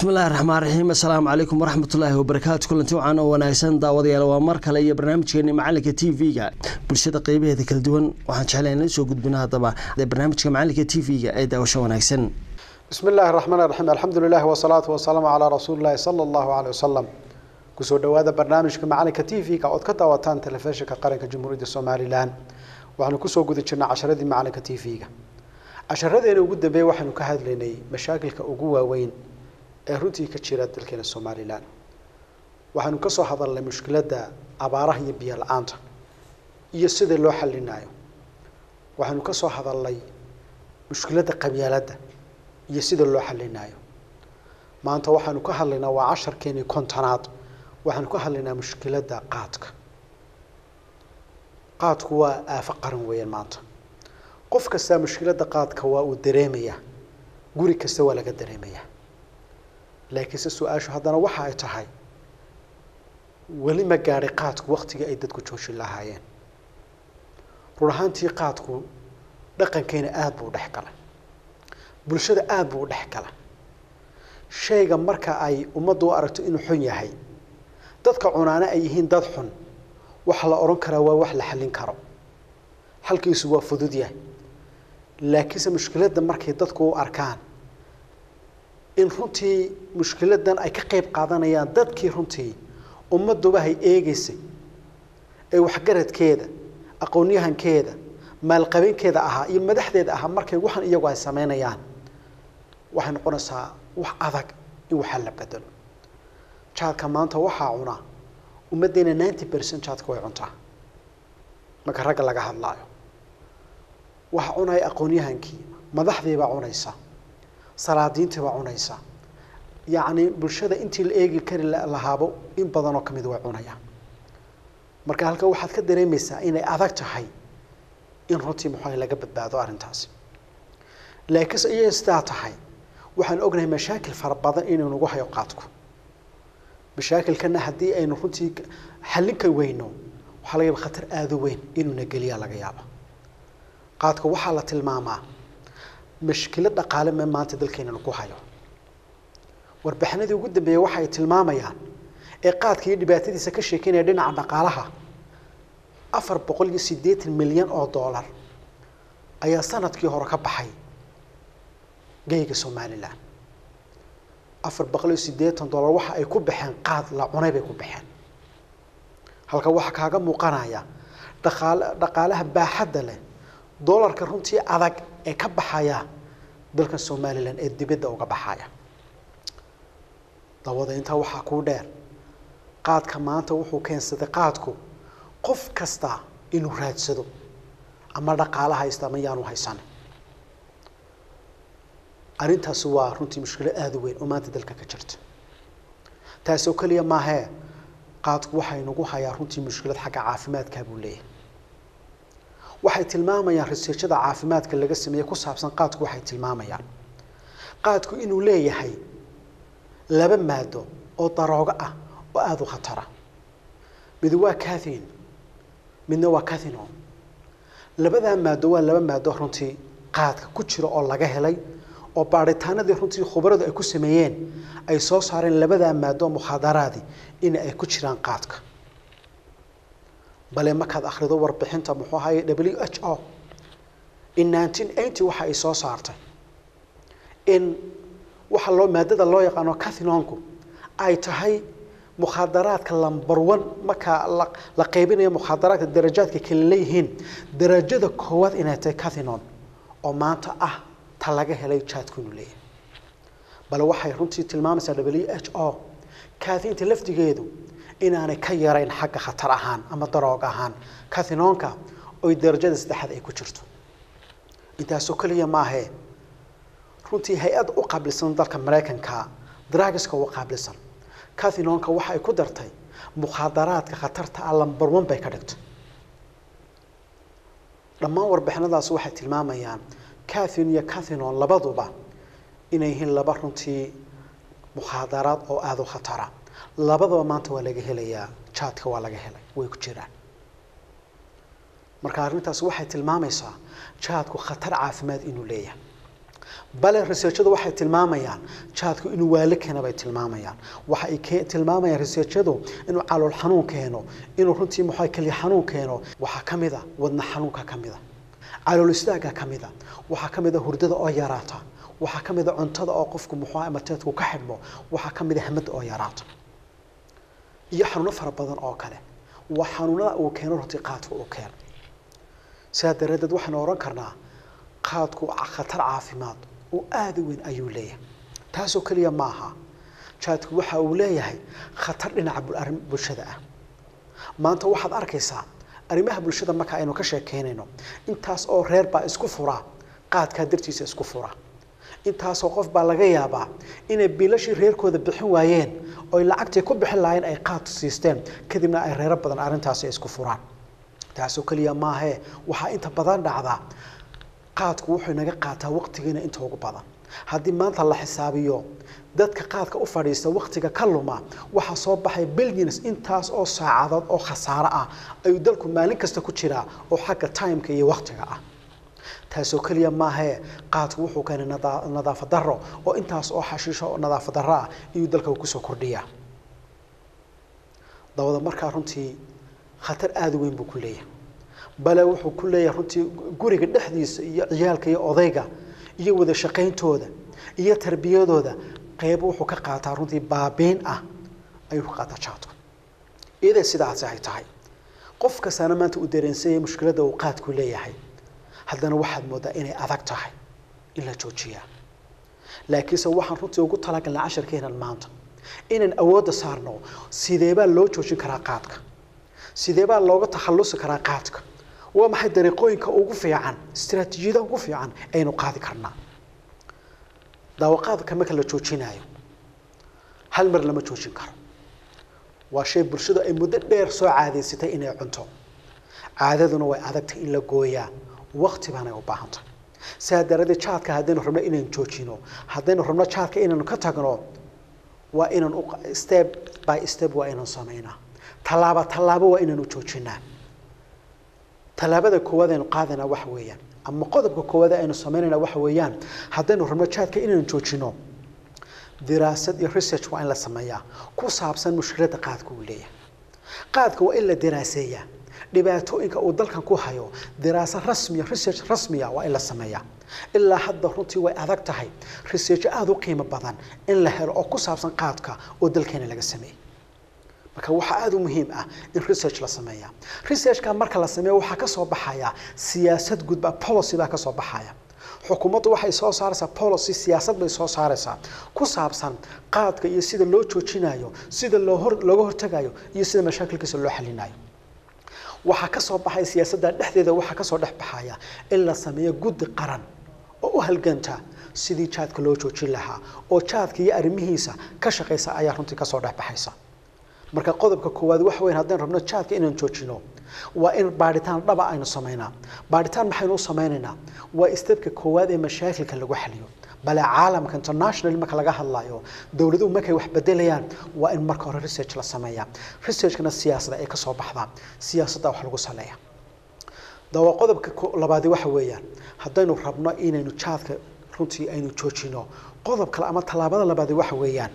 bismillahi raxmaan raxiim assalaamu calaykum waraxmatullaahi wabarakaatu kulanti wacan oo wanaagsan daawadayaal waa mar kale iyo barnaamijkeeni macalinka t v-ga bulshada qeybaheeda kala duwan waxaan jeclay inla soo gudbino haddaba barnaamijka macalinka t v-ga ee daawasho wanaagsan bismi illaahi raxmaan raxiim alxamdu lilah wasalaatu wasalaamu calaa rasuuli llahi sala allahu caleyh wasalam kusoo dhowaada barnaamijka macalinka t v-ga ood ka daawataan telefishinka qaranka jamhuuriyadda somalilan waxaanu kusoo guda jirnay casharadii macalinka t v-ga casharadeena ugu dambeeye waxaanu ka hadlaynay mashaakilka ugu waaweyn ee runtii ka jira dalkeena somalilan waxaanu ka soo hadalnay mushkiladda abaaraha iyo biyo la-aanta iyo sida loo xalinayo waxaanu ka soo hadalnay mushkiladda qabyaaladda iyo sida loo xalinayo maanta waxaanu ka hadlaynaa waa casharkeenii kontonaad waxaanu ka hadlaynaa mushkiladda qaadka qaadku waa aafo qaran weeyaan maanta qof kastaa mushkiladda qaadka waa uu dareemayaa guri kasta waa laga dareemayaa laakiinse su-aashu haddana waxa ay tahay weli ma gaadhay qaadku waktigii ay dadku joojin lahaayeen run ahaantii qaadku dhaqankeena aada buu u dhex galay bulshada aada buu u dhex galay shayga marka ay ummaddu u aragto inuu xun yahay dadka cunaana ay yihiin dad xun waxa la odhan karaa waa wax la xallin karo xalkiisu waa fudud yahay laakiinse mushkiladda markay dadku u arkaan in runtii mushkiladan ay ka qeyb qaadanayaan dadkii runtii ummadduba hay eegeysay ee waxgaradkeeda aqoonyahankeeda maalqabeenkeeda ahaa iyo madaxdeeda ahaa markay waxan iyagu ay sameynayaan waxay noqonaysaa wax adag in waxaa la bedelo jaadka maanta waxaa cunaa ummaddeena ninety percent jaadka way cuntaa marka ragga laga hadlaayo waxa cunaya aqoonyahankii madaxdiibaa cunaysa salaadiintiibaa cunaysa yacni bulshada intii la eegi kari lahaabo in badanoo kamid way cunayaan marka halka waxaad ka dareemaysaa inay adag tahay in runtii muxuuha laga badbaado arrintaasi laakiinse iyay sidaa tahay waxaan ognahay mashaakil fara badan inuu nagu hayo qaadku mashaakilkana haddii aynu runtii xallinka weyno waxaa laga yaaba khatar aada u weyn inuuna geliyaa laga yaaba qaadka waxaa la tilmaamaa mashkilad dhaqaale me maanta dalkeena lagu hayo warbixinadii ugu dambeeyey waxa ay tilmaamayaan ee qaadka iyo dhibaatadiisa ka sheekeynaya dhinaca dhaqaalaha afar boqol iyo siddeetan milyan oo dollar ayaa sanadkii hore ka baxay geyga somalilan afar boqol iyo siddeetan dollar waxa ay ku baxeen qaad la cunay bay ku baxeen halka waxaa kaaga muuqanaya dhaqaal dhaqaalaha baaxadda leh dollarka runtii adag ee ka baxaya dalkan somalilan ee dibadda uga baxaya dawada intaa waxaa kuu dheer qaadka maanta wuxuu keensaday qaadku qof kasta inuu raadsado ama dhaqaala haysta ama yaanu haysanin arrintaasi waa runtii mushkilo aada u weyn oo maanta dalka ka jirta taasoo keliya maahee qaadku waxay nagu hayaa runtii mushkilad xagga caafimaadkaa buu leeyahay waxay tilmaamayaan riseejada caafimaadka laga sameeyey ku saabsan qaadku waxay tilmaamayaan qaadku inuu leeyahay laba maado oo daroogo ah oo aada u khatara mid waa cathin midna waa cathinon labadaa maado waa laba maado runtii qaadka ku jira oo laga helay oo baadhitaanadii runtii khubaradu ay ku sameeyeen ay soo saareen labadaa maado mukhaadaraadi in ay ku jiraan qaadka bale markaad akhrido warbixinta muxuu ahaye w h o in nineteen eighty waxa ay soo saartay in waxa loo maadada loo yaqaano cathinonku ay tahay mukhaadaraadka lumber one markaa la la qaybinayo mukhaadaraadka darajaadka kala leeyihiin darajada koowaad inay tahay cathinon oo maanta ah ta laga helay jaadku inuu leeyahay bale waxay runtii tilmaamaysaa w h o cathinta lafdigeedu inaanay ka yarayn xagga khatar ahaan ama daroog ahaan cathinonka oy darajada saddexaad ay ku jirto intaasoo keliya maahee runtii hay-ad u qaabilsan dalka maraykanka dragiska u qaabilsan cathinonka waxa ay ku dartay mukhaadaraadka khatarta ah lumber one bay ka dhigtay dhammaan warbixinadaasi waxay tilmaamayaan cathin iyo cathinon labaduba inay yihiin laba runtii mukhaadaraad oo aada u khatara labadaba maanta waa laga helayaa jaadka waa laga helay way ku jiraan marka arrintaasi waxay tilmaamaysaa jaadku khatar caafimaad inuu leeyahay bale researchadu waxay tilmaamayaan jaadku inuu waali keena bay tilmaamayaan waxa ay ke- tilmaamayaan researchadu inuu calool xanuun keeno inuu runtii muxuu kaliya xanuun keeno waxaa ka mid a wadna xanuunka ka mid a calool istaaga ka mid a waxaa ka mid a hurdada oo yaraata waxaa ka mid a cuntada oo qofku muxuu ahaa mateedku ka xidhmo waxaa ka mid a hamada oo yaraata iyo xanuuno fara badan oo kale waa xanuunada uu keeno runtii qaadka uu keeno sidaa daraaddeed waxaynu ohan karnaa qaadku khatar caafimaad oo aada u weyn ayuu leeyahay taasoo keliya maaha jaadku waxa uu leeyahay khatar dhinaca bul- arrin bulshada ah maanta waxaad arkaysaa arrimaha bulshada marka aynu ka sheekeynayno intaas oo reer baa isku fura qaadkaa dartiisa isku fura intaasoo qof baa laga yaabaa inay bilashii reerkooda bixin waayeen oy lacagtii ku bixin lahaayeen ay qaad siisteen kadibna ay reero badan arrintaasi isku furaan taasoo keliya maahee waxaa inta badan dhacdaa qaadku wuxuu inaga qaataa waqtigiina inta ugu badan haddii maanta la xisaabiyo dadka qaadka u fadhiista waqtiga ka luma waxaa soo baxay billions intaas oo saacadood oo khasaaro ah ayuu dalku maalin kasta ku jiraa oo xagga timeka iyo waqtiga ah taasoo keliya maahee qaadku wuxuu keenay nadaa- nadaafad darro oo intaas oo xashiisho oo nadaafad darro ah iyuu dalka kusoo kordhiyaa dabada markaa runtii khatar aada u weyn buu ku leeyahay bale wuxuu ku leeyahay runtii guriga dhexdiisa iyo ciyaalka iyo odayga iyo wada shaqayntooda iyo tarbiyadooda qeyb wuxuu ka qaataa runtii baabiin ah ayuu ka qaataa jaadku iyadee sidaasi ay tahay qof kastaana maanta uu dareensanyay mushkiladda uu qaadku leeyahay haddana waxaad moodaa inay adag tahay in la joojiyaa laakiinse waxaan runtii ugu talagalnay casharkeenan maanta inaan awoodda saarno sideebaa loo joojin karaa qaadka sideebaa looga takhallusi karaa qaadka waa maxay dariiqooyinka ugu fiican istiraatiijiyadaha ugu fiican aynu qaadi karnaa daawaqaadka marka la joojinayo hal mar lama joojin karo waa shay bulshadu ay muddo dheer soo caadaysatay inay cunto caadaduna way adagtay in la gooyaa waqti baanay u baahan tahay sidaa daraaddeed jaadka haddaynu rabno inaynu joojino haddaynu rabno jaadka inaynu ka tagno waa inaan u step by step waa inaan samaynaa tallaabo tallaabo waa inaanu joojinaa tallaabada koowaad aynu qaadanaa waxa weeyaan ama qodobka koowaad aynu samaynayna waxa weeyaan haddaynu rabno jaadka inaynu joojino diraasad iyo research waa in la sameeyaa ku saabsan mushkiladda qaadka uu leeyahay qaadka waa in la diraaseeyaa dhibaatooyinka uu dalkan ku hayo diraasad rasmiya research rasmiya waa in la sameeyaa ilaa hadda runtii way adag tahay research aada u qiimo badan in la helo oo ku saabsan qaadka oo dalkeena laga sameeyey marka waxaa aada u muhiim ah in research la sameeya researchka marka la sameeyo waxaa ka soo baxaya siyaasad gudba policy baa ka soo baxaya xukuumaddu waxay soo saaraysaa policy siyaasad bay soo saaraysaa ku saabsan qaadka iyo sida loo joojinayo sida loo hor looga hortagayo iyo sida mashaakilkiisa loo xalinayo waxaa ka soo baxay siyaasadda dhexdeeda waxaa ka soo dhex baxaya in la sameeyo guddi qaran oo u halganta sidii jaadka loo joojin lahaa oo jaadka iyo arrimihiisa ka shaqaysa ayaa runtii kasoo dhex baxaysa marka qodobka koowaad waxa weyn haddaynu rabno jaadka inaan joojino waa in baadhitaan dhaba aynu samaynaa baadhitaan maxaynu u samaynaynaa waa stebka koowaad ee mashaakilka lagu xaliyo bale caalamka international marka laga hadlayo dowladuhu markay wax bedelayaan waa in marka hore research la sameeyaa researchkana siyaasada ay kasoo baxdaa siyaasadda wax lagu saleeya dawa qodobka ko- labaadi waxa weeyaan haddaynu rabno inaynu jaadka runtii aynu joojino qodob kale ama tallaabada labaadi waxa weeyaan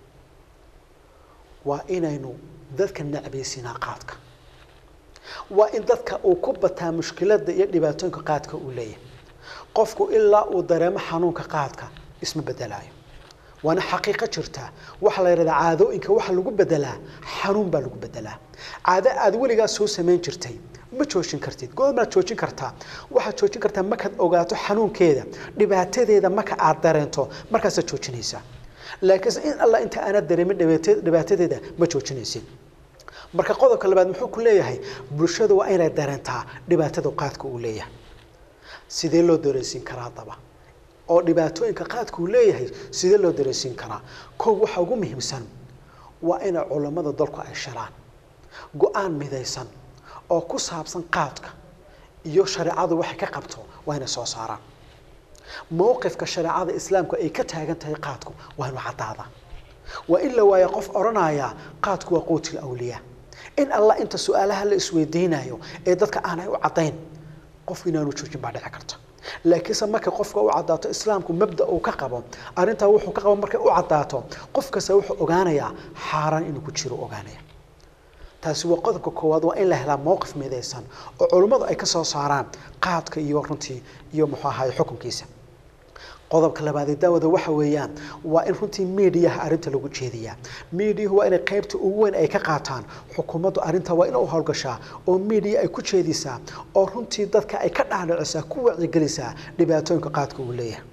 waa inaynu dadka nacbaysinaa qaadka waa in dadka uu ku bataa mushkiladda iyo dhibaatooyinka qaadka uu leeyahay qofku ilaa uu dareemo xanuunka qaadka isma bedelaayo waana xaqiiqo jirta waxaa la yidhahdaa caadooyinka waxa lagu bedelaa xanuun baa lagu bedelaa caado aad weligaa soo samayn jirtay ma joojin kartid goormaad joojin kartaa waxaad joojin kartaa markaad ogaato xanuunkeeda dhibaatadeeda marka aad dareento markaasaad joojinaysaa laakiinse in alla inta aanad dareemin dhibaata- dhibaatadeeda ma joojinaysid marka qodobka labaad muxuu ku leeyahay bulshadu waa inay dareentaa dhibaatada qaadka uu leeyahay sidee loo dareensiin karaa daba oo dhibaatooyinka qaadka uu leeyahay sidee loo dareensiin karaa kow waxa ugu muhiimsan waa inay culammada dalku ay shalaan go-aan midaysan oo ku saabsan qaadka iyo shareecadu waxay ka qabto waa inay soo saaraan mowqifka shareecada islaamku ay ka taagan tahay qaadku waa inuu caddaada waa in la waayo qof odhanaya qaadku waa quutil awliyaa in allah inta su-aalaha la isweydiinayo ee dadka aanay u caddayn qofku inaanu joojin baa dhici karta laakiinse markay qofka u caddaato islaamku mabda uu ka qabo arrintaa wuxuu ka qabo markay u caddaato qof kasta wuxuu ogaanayaa xaaraan inuu ku jiro ogaanaya taasi waa qodobka koowaad waa in la helaa mowqif midaysan oo culummadu ay ka soo saaraan qaadka iyo runtii iyo muxuu ahaay xukunkiisa qodobka labaadee daawada waxa weeyaan waa in runtii miidiyaha arrinta lagu jeediyaa miidiyuhu waa inay qaybta ugu weyn ay ka qaataan xukuumaddu arrinta waa in u howlgashaa oo miidiya ay ku jeedisaa oo runtii dadka ay ka dhaadhicisaa ku wacigelisaa dhibaatooyinka qaadka uu leeyahay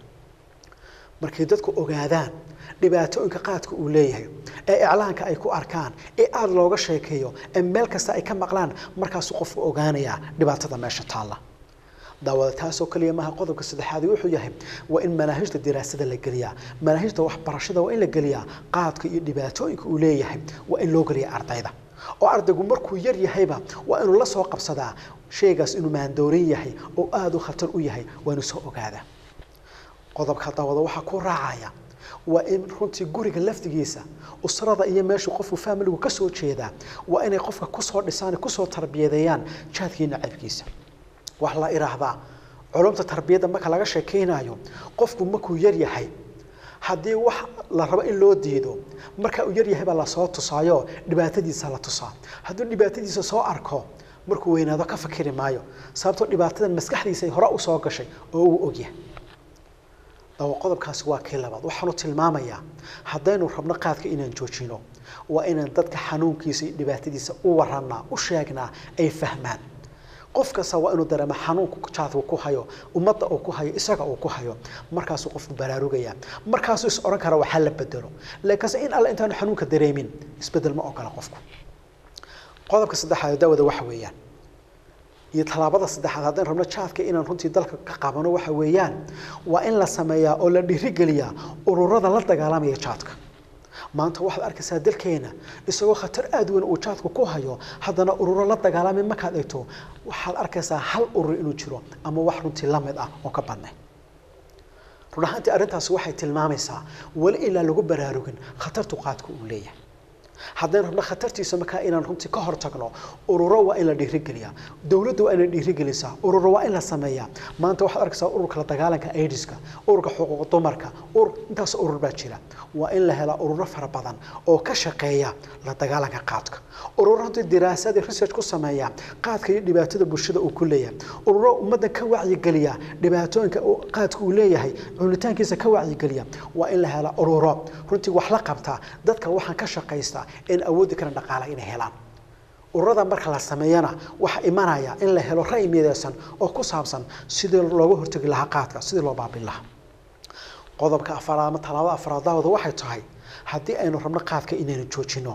markay dadku ogaadaan dhibaatooyinka qaadka uu leeyahay ee iclaanka ay ku arkaan ee aada looga sheekeeyo ee meel kasta ay ka maqlaan markaasuu qofku ogaanayaa dhibaatada meesha taalla daawada taasoo kaliya maaha qodobka saddexaad wuxuu yahay waa in manaahijta diraasada la geliyaa manaahijta waxbarashada waa in la geliyaa qaadka iyo dhibaatooyinka uu leeyahay waa in loo geliya ardayda oo ardaygu markuu yar yahayba waa inuu la soo qabsadaa shaygaas inuu maandoorin yahay oo aada u khatar u yahay waa inuu soo ogaadaa qodobka daawada waxaa ku raacaya waa in runtii guriga lafdigiisa usrada iyo meeshuu qofku faamiligu ka soo jeedaa waa inay qofka kusoo dhisaan kusoo tarbiyadeeyaan jaadkii nacabkiisa wax la idhaahdaa culumta tarbiyadda marka laga sheekaynayo qofku markuu yar yahay haddii wax la rabo in loo diido marka uu yar yahay baa lasoo tusaayo dhibaatadiisa la tusaa hadduu dhibaatadiisa soo arko markuu weynaado ka fakiri maayo sababtoo dhibaatadan maskaxdiisa ay hore usoo gashay oo uu ogyahay dawa qodobkaasi waa kii labaad waxaanu tilmaamayaa haddaynu rabno qaadka inaan joojino waa inaan dadka xanuunkiisa iyo dhibaatadiisa u warannaa u sheegnaa ay fahmaan qof kasta waa inuu dareemo xanuunka jaadku ku hayo ummadda uu ku hayo isaga uu ku hayo markaasuu qofku baraarugaya markaasuu is odhan kara waxaa la bedelo laakiinse in alle intaanu xanuunka dareemin isbedel ma ogola qofku qodobka saddexaad daawada waxa weeyaan iyo tallaabada saddexaad haddaan rabno jaadka inaan runtii dalka ka qabano waxa weeyaan waa in la sameeyaa oo la dhiirigeliyaa ururada la dagaalamaya jaadka maanta waxaad arkaysaa dalkeena isagoo khatar aada weyn uu jaadku ku hayo haddana ururo la dagaalamay markaad eegto waxaad arkaysaa hal urur inuu jiro ama wax runtii la mid ah oo ka badnay run ahaantii arrintaasi waxay tilmaamaysaa weli ilaa lagu baraarugin khatartu qaadku uu leeyahay haddaan rabno khatartiisa markaa inaan runtii ka hor tagno ururo waa in la dhiirigeliyaa dowladda waa inay dhiirigelisaa ururo waa in la sameeyaa maanta waxaad arkaysaa ururka la dagaalanka aidiska ururka xuquuq dumarka urur intaas urur baa jira waa in la helaa ururo fara badan oo ka shaqeeya la dagaalanka qaadka ururo runtii diraasad iyo research ku sameeya qaadka iyo dhibaatada bulshada uu ku leeyahay ururo ummadda ka wacyigeliya dhibaatooyinka qaadka uu leeyahay cunitaankiisa ka wacyigeliya waa in la helaa ururo runtii wax la qabta dadka waxaan ka shaqaystaa in awoodi karan dhaqaala inay helaan ururada marka la sameeyana waxaa imanaya in la helo ra'y midaysan oo ku saabsan sidii looga hortegi lahaa qaadka sidii loo baabin lahaa qodobka afaraad ama talaabada afaraad daawada waxay tahay haddii aynu rabno qaadka inaynu joojino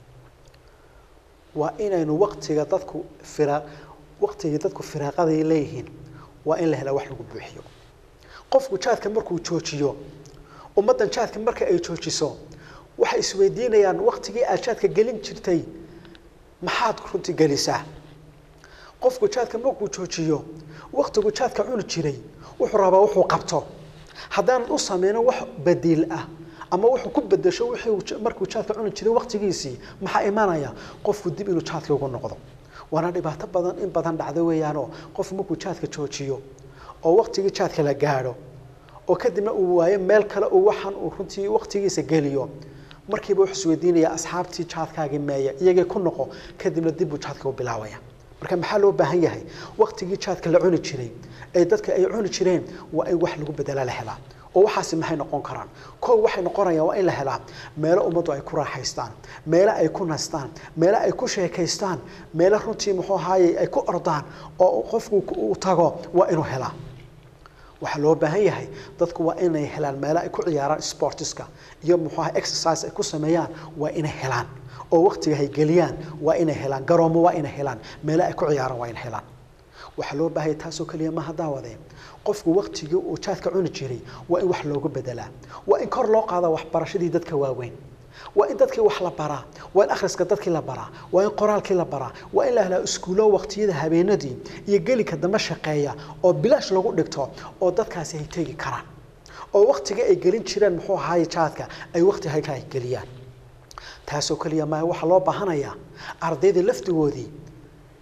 waa inaynu waqtiga dadku fira waqtigii dadku firaaqaday leeyihiin waa in la helaa wax lagu buuxiyo qofku jaadka markuu joojiyo ummaddan jaadka marka ay joojiso waxay isweydiinayaan waqtigii aad jaadka gelin jirtay maxaad runtii gelisaa qofku jaadka markuu joojiyo waqtigu jaadka cuni jiray wuxuu rabaa wuxuu qabto haddaanan u sameynin wax badiil ah ama wuxuu ku bedesho wixii markuu jaadka cuni jiray waqtigiisii maxaa imanaya qofku dib inuu jaadka ugu noqdo waana dhibaato badan in badan dhacda weeyaanoo qofku markuu jaadka joojiyo oo waqtigii jaadka la gaadho oo kadibna uu waayo meel kale uu waxaan uu runtii waqtigiisa geliyo markiiba wuxuu isweydiinaya asxaabtii jaadkaagii meeya iyagii ku noqo kadibna dib buu jaadka u bilaabaya marka maxaa loo baahan yahay waqtigii jaadka la cuni jiray ee dadka ay cuni jireen waa in wax lagu bedela la helaa oo waxaasi maxay noqon karaan koow waxay noqonayaan waa in la helaa meelo ummaddu ay ku raaxaystaan meelo ay ku nastaan meelo ay ku sheekaystaan meelo runtii muxuu ahaaye ay ku ordaan oo qofku uu tago waa inuu helaa waxaa loo baahan yahay dadku waa inay helaan meelo ay ku ciyaaraan sportiska iyo muxuu ahaa exercise ay ku sameeyaan waa inay helaan oo waqtiga ay geliyaan waa inay helaan garoomo waa inay helaan meelo ay ku ciyaaraan waa inay helaan waxaa loo baahan yahay taasoo keliya maha daawadee qofku waqtigii uu jaadka cuni jiray waa in wax loogu bedelaa waa in kor loo qaadaa waxbarashadii dadka waaweyn waa in dadkii wax la baraa waa in akhriska dadkii la baraa waa in qoraalkii la baraa waa in la helaa iskuulo waqtiyada habeenadii iyo gelika dambe shaqeeya oo bilaash lagu dhigto oo dadkaasi ay tegi karaan oo waqtiga ay gelin jireen muxuu ahaaye jaadka ay waqti halka ay geliyaan taasoo keliya maaha waxaa loo baahanayaa ardayda laftigoodii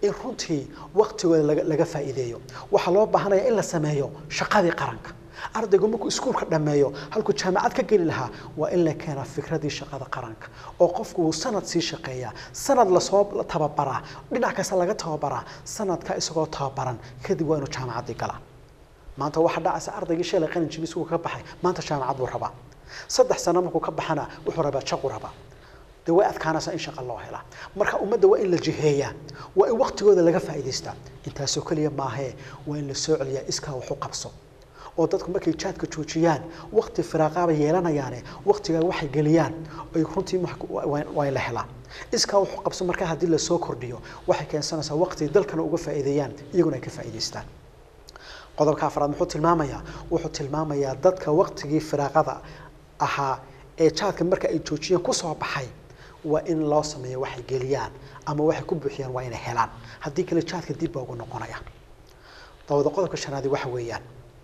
in runtii waqtigooda laga laga faa'iideeyo waxaa loo baahanaya in la sameeyo shaqadii qaranka ardaygu markuu iskuulka dhammeeyo halkuu jaamacad ka geli lahaa waa in la keenaa fikradii shaqada qaranka oo qofku uu sanad sii shaqeeyaa sanad lasoo tababaraa dhinac kasta laga tababaraa sanadka isagoo tababaran kadib waa inuu jaamacaddii galaa maanta waxaa dhacaysa ardaygii shalay qalin jibis uu ka baxay maanta jaamacad buu rabaa saddex sano markuu ka baxana wuxuu rabaa jaqu rabaa dee way adkaanaysaa in shaqa loo helaa marka ummadda waa in la jiheeyaa waa in waqtigooda laga faa'iidaystaa intaasoo keliya maahee waa in la soo celiyaa iskaa wax u qabso oo dadku markay jaadka joojiyaan waqti firaaqaaba yeelanayaane waqtigaa waxay geliyaan ay runtii waa in la helaa iskaa wuxuu qabso markaa haddii lasoo kordhiyo waxay keensanaysaa waqti dalkana uga faa'iideeyaan iyaguna ay ka faa'iidaystaan qodobka afraad muxuu tilmaamayaa wuxuu tilmaamayaa dadka waqtigii firaaqada ahaa ee jaadka marka ay joojiyeen kusoo baxay waa in loo sameeyo waxay geliyaan ama waxay ku buuxiyaan waa inay helaan haddii kale jaadka dib baa ugu noqonaya dawada qodobka shanaadi waxa weeyaan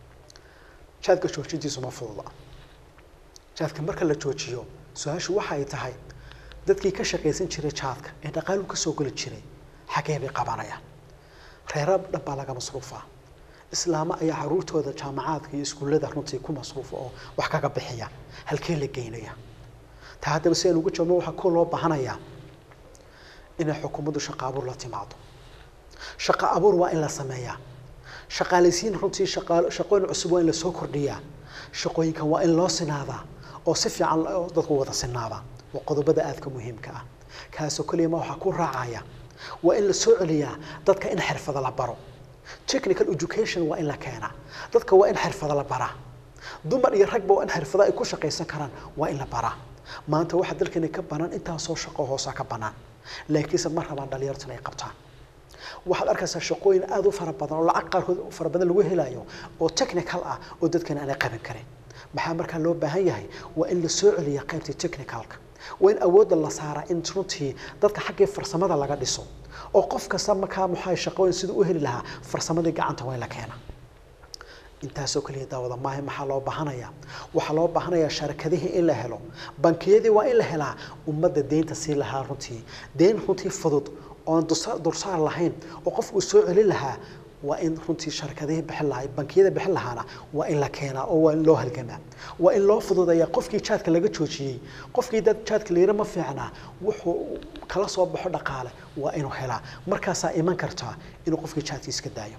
jaadka joojintiisu ma fududa jaadka marka la joojiyo su-aashu waxa ay tahay dadkii ka shaqaysan jiray jaadka ee dhaqaalu ka soo geli jiray xagee bay qabanayaan reera dhan baa laga masruufaa islaamo ayaa caruurtooda jaamacaadka iyo iskuullada runtii ku masruufa oo wax kaga bixiya halkee la geynaya taa haddaba si aynu ugu jawaabno waxaa ku loo baahanayaa inay xukuumaddu shaqo abuur la timaado shaqo abuur waa in la sameeyaa shaqaalaysiin runtii shaqooyin cusub waa in lasoo kordhiyaa shaqooyinkan waa in loo sinaadaa oo si fiican dadku wada sinaadaa waa qodobada aadka muhiimka ah kaasoo keliya ma waxaa ku raacaya waa in la soo celiyaa dadka in xirfada la baro technical education waa in la keenaa dadka waa in xirfada la baraa dumar iyo ragba waa in xirfada ay ku shaqaysan karaan waa in la baraa maanta waxaa dalkeena ka banaan intaasoo shaqo hoosa ka banaan laakiinse ma rabaan dhalinyartuna ay qabtaan waxaad arkaysaa shaqooyin aada u fara badan oo lacag qaarkood fara badan lagu helayo oo technical ah oo dadkana aanay qaban karin maxaa markaa loo baahan yahay waa in la soo celiya qaybtii technicalka waa in awoodda la saaraa in runtii dadka xaggii farsamada laga dhiso oo qof kasta markaa maxaa shaqooyin siduu u heli lahaa farsamadii gacanta waa in la keena intaasoo keliya daawada maaha maxaa loo baahanayaa waxaa loo baahanayaa sharakadihii in la helo bankiyadii waa in la helaa ummadda deynta sii lahaa runtii deyn runtii fudud oon dursaar lahayn oo qofku soo celin lahaa waa in runtii sharakadihii bixin lahaa bankiyada bixin lahaana waa in la keenaa oo waa in loo halgamaa waa in loo fududeeyaa qofkii jaadka laga joojiyey qofkii dad jaadka layira ma fiicnaa wuxuu kala soo baxo dhaqaale waa inuu helaa markaasaa iman kartaa inuu qofkii jaadka iska daayo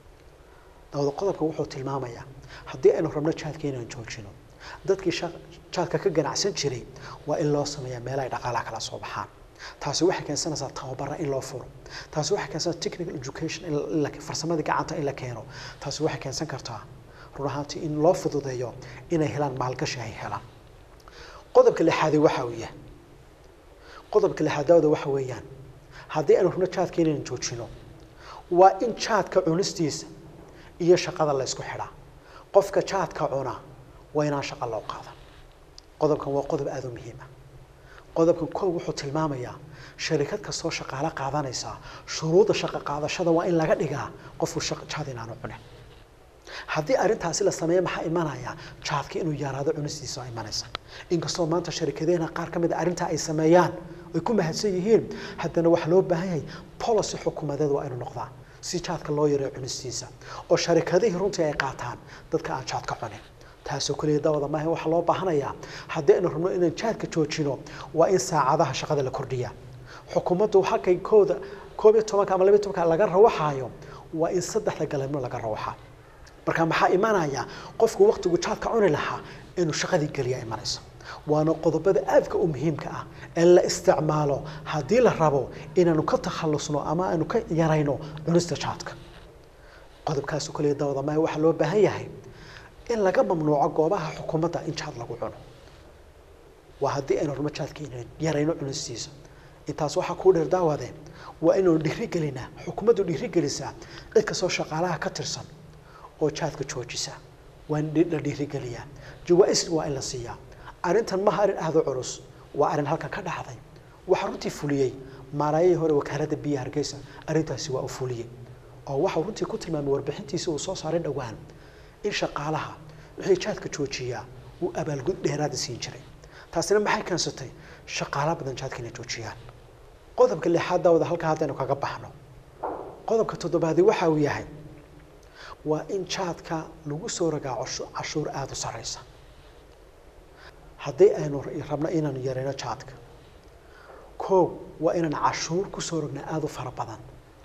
dawada qodobka wuxuu tilmaamayaa haddii aynu rabno jaadka inaan joojino dadkii jaadka ka ganacsan jiray waa in loo sameeyaa meela ay dhaqaalaha kala soo baxaan taasi waxay keensanaysaa tababara in loo furo taasi waxay keensanaysaa technical education in la farsamadii gacanta in la keeno taasi waxay keensan kartaa run ahaantii in loo fududeeyo inay helaan maalgashi ay helaan qodobka lixaadi waxa uu yahay qodobka lixaad daawada waxa weeyaan haddii aynu rabno jaadka inaynu joojino waa in jaadka cunistiisa iyo shaqada la ysku xidhaa qofka jaadka cuna waa inaan shaqo loo qaadan qodobkan waa qodob aada u muhiim ah qodobkan kow wuxuu tilmaamayaa sharikad kastoo shaqaale qaadanaysa shuruudda shaqo qaadashada waa in laga dhigaa qofku jaad inaanu cunin haddii arrintaasi la sameeyo maxaa imanaya jaadka inuu yaraado cunistiisa imanaysa inkastoo maanta sharikadeena qaar ka mid a arrintaa ay sameeyaan ay ku mahadsan yihiin haddana waxaa loo baahan yahay policy xukuumadeed waa inuu noqdaa si jaadka loo yareeyo cunistiisa oo sharikadihii runtii ay qaataan dadka aan jaadka cunin taasoo keliya dawada maaha waxaa loo baahanayaa haddii aynu rabno inaan jaadka joojino waa in saacadaha shaqada la kordhiya xukuumaddu halkay kooda koob iyo tobanka ama labiyo tobanka laga rawaxaayo waa in saddexda galabnimo laga rawaxa marka maxaa imanaya qofku waqtigu jaadka cuni lahaa inuu shaqadii geliya imanayso waana qodobada aadka u muhiimka ah ee la isticmaalo haddii la rabo inaanu ka takhalusno ama aanu ka yarayno cunista jaadka qodobkaasoo kaliya dawada maaha waxaa loo baahan yahay in laga mamnuuco goobaha xukuumadda in jaad lagu cuno waa haddii aynu rabno jaadka inaan yarayno cunistiisa intaas waxaa kuu dheer daawadeen waa inaynu dhiirigelinaa xukuumaddu dhiirigelisaa cid kastoo shaqaalaha ka tirsan oo jaadka joojisa waa in la dhiirigeliyaa jawaa-is waa in la siiyaa arrintan maha arrin aada u culus waa arrin halkan ka dhacday waxaa runtii fuliyey maaraayihii hore wakaaladda biyaha hargeysa arrintaasi waa u fuliyey oo waxau runtii ku tilmaamay warbixintiisa uu soo saaray dhowaan in shaqaalaha wixii jaadka joojiyaa uu abaalgud dheeraada siin jiray taasina maxay keensatay shaqaala badan jaadka inay joojiyaan qodobka lixaad daawada halkaa haddaynu kaga baxno qodobka toddobaadi waxa uu yahay waa in jaadka lagu soo rogaa cashuur aada u sareysa haddii aynu rabno inaanu yareyno jaadka kow waa inaan cashuur kusoo rognaa aada u fara badan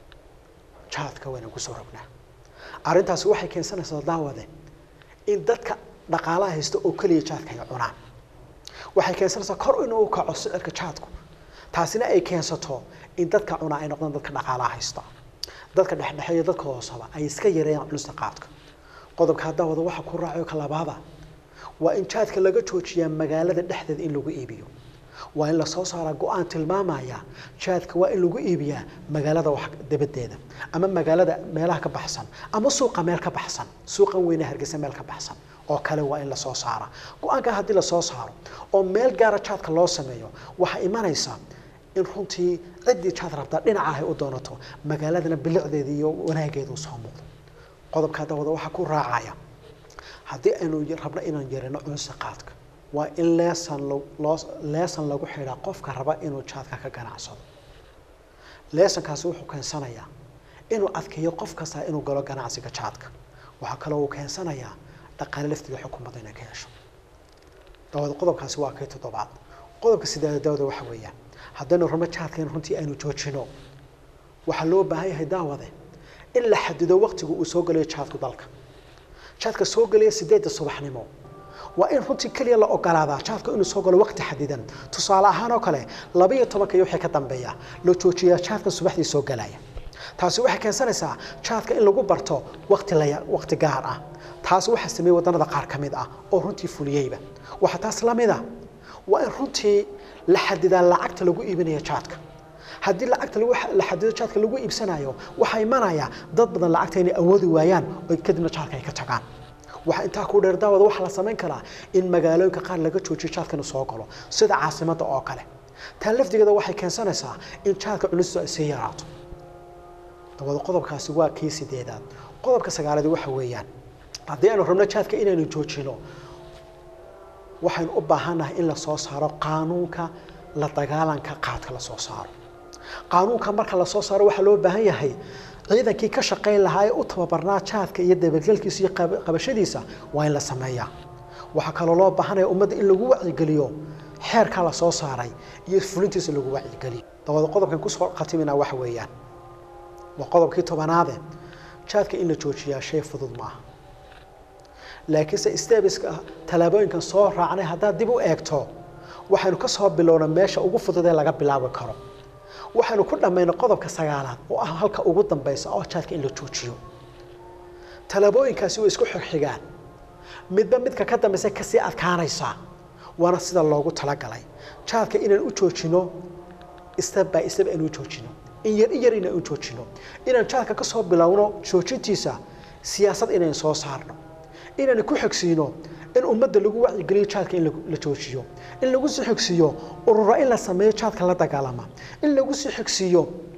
jaadka waa inaan kusoo rognaa arrintaasi waxay keensanaysaa daawade in dadka dhaqaalaha haysta oo keliya jaadka ay cunaan waxay keensanaysaa kor inuu kaco sicirka jaadku taasina ay keensato in dadka cunaa ay noqdaan dadka dhaqaalaha haysta dadka dhexdhexeeya dadka hoosaba ay iska yareeyaan cunista qaadka qodobka haddaa wada waxa ku raacayo ka labaada waa in jaadka laga joojiyaa magaalada dhexdeeda in lagu iibiyo waa in lasoo saaraa go-aan tilmaamaya jaadka waa in lagu iibiyaa magaalada wax dabadeeda ama magaalada meelaha ka baxsan ama suuqa meel ka baxsan suuqan weyne hargeysa meel ka baxsan oo kale waa in lasoo saara go-aanka haddii lasoo saaro oo meel gaara jaadka loo sameeyo waxaa imanaysa in runtii ciddii jaad rabtaa dhinaca ay u doonato magaaladana bilicdeeda iyo wanaageeda u soo muuqdo qodobka hadda wada waxaa ku raacaya haddii aynu rabno inaan yarino cunsa qaadka waa in leesan loo leesan lagu xidhaa qofka raba inuu jaadka ka ganacsado leesankaasi wuxuu keensanayaa inuu adkeeyo qof kasta inuu galo ganacsiga jaadka waxaa kaloo uu keensanayaa dhaqaale lafteeda xukuumadda inay ka hesho dawada qodobkaasi waa kay toddobaad qodobka sideeda dawada waxa weeyaan haddaynu rabno jaadka in runtii aynu joojino waxaa loo baahan yahay daawade in la xadido waqtiga uu soo galayo jaadku dalka jaadka soo gelaya sideedda subaxnimo waa in runtii keliya la ogolaadaa jaadka inuu soo galo waqti xadidan tusaale ahaan oo kale laba iyo tobanka iyo wixii ka dambeeya la joojiyaa jaadka subaxdii soo galaya taasi waxay keensanaysaa jaadka in lagu barto waqti la waqti gaar ah taas waxaa sameeyey waddanada qaar ka mid ah oo runtii fuliyeyba waxaa taas la mid a waa in runtii la xadidaa lacagta lagu iibinayo jaadka haddii lacagta lagu la xadido jaadka lagu iibsanayo waxaa imanaya dad badan lacagta inay awoodi waayaan oo kadibna jaadka ay ka tagaan waxaa intaa ku dheer daawada waxaa la samayn karaa in magaalooyinka qaar laga joojiyo jaadka inuu soo galo sida caasimadda oo kale taa lafdigeeda waxay keensanaysaa in jaadka cunistu ay sii yaraato dawada qodobkaasi waa kii sideedaad qodobka sagaalaad waxa weeyaan haddii aynu rabno jaadka inaynu joojino waxaynu u baahannahay in la soo saaro qaanuunka la dagaalanka qaadka la soo saaro qaanuunka marka la soo saaro waxaa loo baahan yahay ciidankii ka shaqayn lahaa ee u tababarnaa jaadka iyo dabagelkiisa iyo qabashadiisa waa in la sameeyaa waxaa kaloo loo baahanaya ummadda in lagu wacyigeliyo xeerkaa la soo saaray iyo fulintiisa lagu wacyigeliyo dabada qodobkan kusoo khatimina waxa weeyaan waa qodobkii tobanaade jaadka in la joojiyaa shay fudud maaha laakiinse stebiska tallaabooyinkan soo raacnay haddaad dib u eegto waxaynu ka soo bilowna meesha ugu fudud ee laga bilaabi karo waxaynu ku dhammaynay qodobka sagaalaad oo ah halka ugu dambaysa oo jaadka in la joojiyo tallaabooyinkaasi way isku xigxigaan midba midka ka dambaysa kasii adkaanaysaa waana sida loogu talagalay jaadka inaan u joojino step by step aynu u joojino in yar in yar inaan u joojino inaan jaadka ka soo bilowno joojintiisa siyaasad inaynu soo saarno inaan ku xogsiino in ummadda lagu wacyigeliyo jaadka in la joojiyo in lagu sii xogsiiyo urura in la sameeyo jaadka la dagaalama in lagu sii xogsiiyo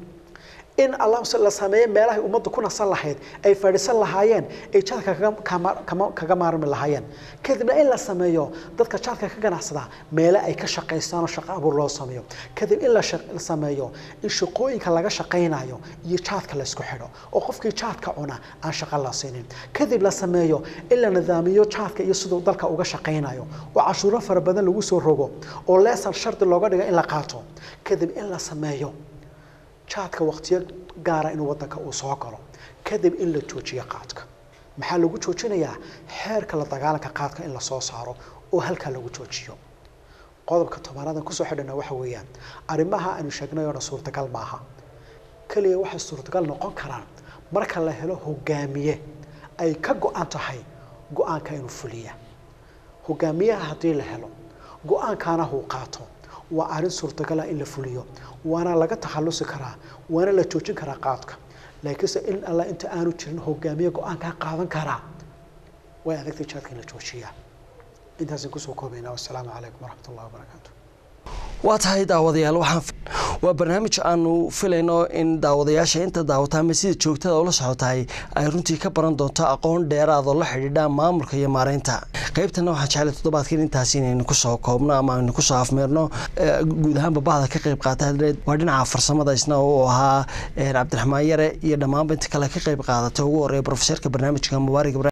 in la sameeyo meelahay ummaddu ku nasan lahayd ay fadhiisan lahaayeen ay jaadka kaga maarmi lahaayeen kadibna in la sameeyo dadka jaadka ka ganacsada meele ay ka shaqaystaan oo shaqo abuur loo sameeyo kadib in la sameeyo in shaqooyinka laga shaqaynayo iyo jaadka laysku xidho oo qofkii jaadka cuna aan shaqo la siinin kadib la sameeyo in la nidaamiyo jaadka iyo siduu dalka uga shaqaynayo oo cashuuro fara badan lagu soo rogo oo leesan shardi looga dhigo in la qaato kadib in la sameeyo jaadka waqtiyo gaara inuu waddanka uu soo galo kadib in la joojiyo qaadka maxaa lagu joojinayaa xeerka la dagaalanka qaadka in la soo saaro oo halkaa lagu joojiyo qodobka tobanadan kusoo xidhana waxa weeyaan arrimaha aanu sheegnay oo dhan suurtagal maaha keliya waxay suurtagal noqon karaan marka la helo hogaamiye ay ka go-an tahay go-aanka inuu fuliya hogaamiyaha haddii la helo go-aankaana huu qaato waa arrin suurtagala in la fuliyo waana laga takhalusi karaa waana la joojin karaa qaadka laakiinse in alla inta aanu jirin hogaamiye go-aankaa qaadan karaa way adagtay jaadka in la joojiyaa intaasaan kusoo koobaynaa wassalaamu calaykum waraxmat ullahi wabarakaatu waa tahay daawadayaal waxaan waa barnaamij aanu filayno in daawadayaasha inta daawata ama sida joogtada ula socotahay ay runtii ka baran doonto aqoon dheeraad oo la xidhiidha maamulka iyo maareynta qaybtana waxaan jeclay toddobaadkan intaas inaynu kusoo koobno ama aynu kusoo afmeerno guud ahaanba bahda ka qayb qaata hadleed waa dhinaca farsamada isna uu ahaa cabdiraxmaan yare iyo dhammaanba inta kale ka qayb qaadata ugu horeeya profeserka barnaamijka mubaarak